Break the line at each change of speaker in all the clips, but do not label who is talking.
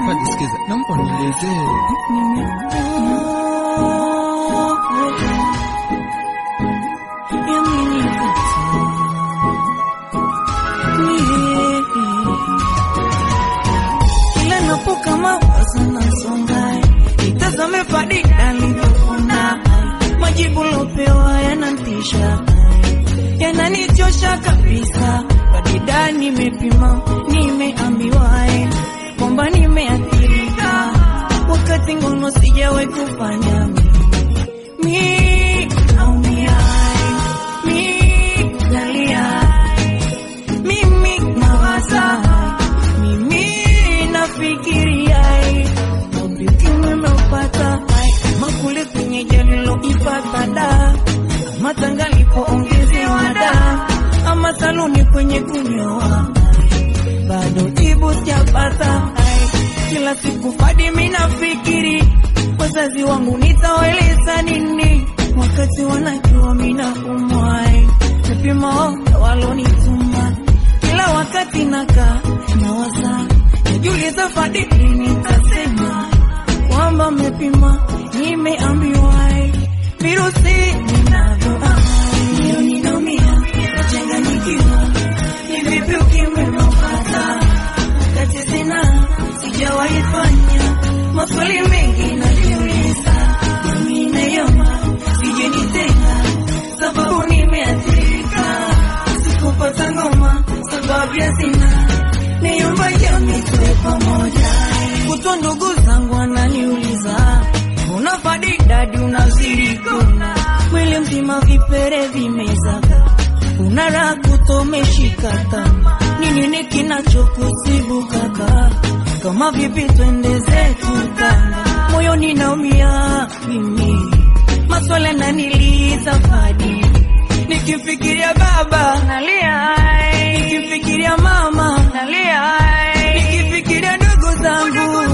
Fadi, sikiza, naomba nielezee.
Kila napoka mawazo nasonga, itazame Fadi alivyofuna, majibu lopewa yanantisha, yananichosha kabisa. Fadida nimepima, nimeambiwa eh, kwamba nimeathirika, wakati ngono sijawahi kufanya mi naumia, mi nalia, mimi nawaza, mimi nafikiria ukimwi meupata makule kwenye jaliloipata da ama tanga lipoongezewa da ama saluni kwenye kunyoa bado jibu sijapata kila siku Fadi mimi nafikiri wazazi wangu nitawaeleza nini wakati wanajua mimi naumwa vipimo walonituma kila wakati nakaa nawaza najiuliza Fadi lini nitasema kwamba mmepima nimeambiwa virusi ninavyo ndio ninaumia nachanganyikiwa ni vipi ukimwi unaopata wakati sina sijawahi fanya maswali mengi najiuliza nami nayoma sijenitenga sababu nimeathirika sikupata ngoma sababu ya sina niomba jamii tuwe pamoja kuto ndugu zangu wananiuliza una Fadi dadi unazirikona mwili mzima vipere vimezaga una raha kutomeshikata ni nini kinachokusibu kaka kama vipi twende zetu Tanga moyoni naumia mimi maswala naniliza Fadi nikifikiria baba nalia nikifikiria mama nalia nikifikiria ndugu zangu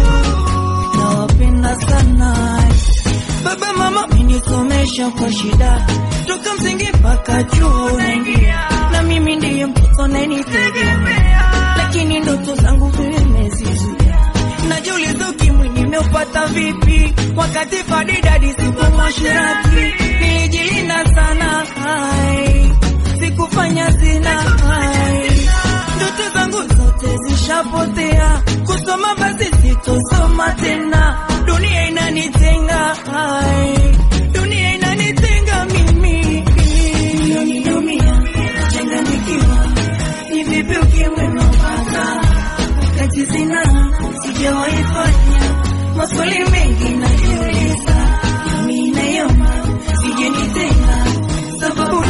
nawapenda sana baba mama menisomesha kwa shida toka msingi mpaka chuo naingia na mimi ndiye mtoto nanitegemea lakini ndoto zangu vimezizuia najiuliza ukimwi nimeupata vipi wakati Fadi dadi siku mwashirati nilijilinda sana hai sikufanya zina hai ndoto zangu zote zishapotea kusoma basi sitosoma tena dunia inanitenga hai dunia inanitenga mimi ndio ninaumia nachanganyikiwa ni vipi ukimwi unaopata wakati sina sijawahi fanya maswali mengi najiuliza nami nayoma sijenitenga sababu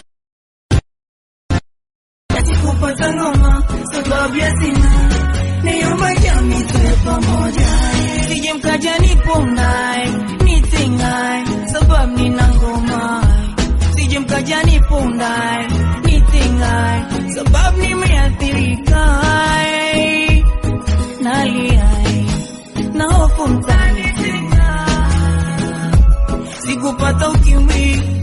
kupata ngoma sababu ya sina niomba jamii tuwe pamoja sije mkaja nipondae nitengae sababu nina ngoma sije mkaja nipondae nitengae sababu nimeathirika naliae na hofu mtanitenga sikupata ukimwi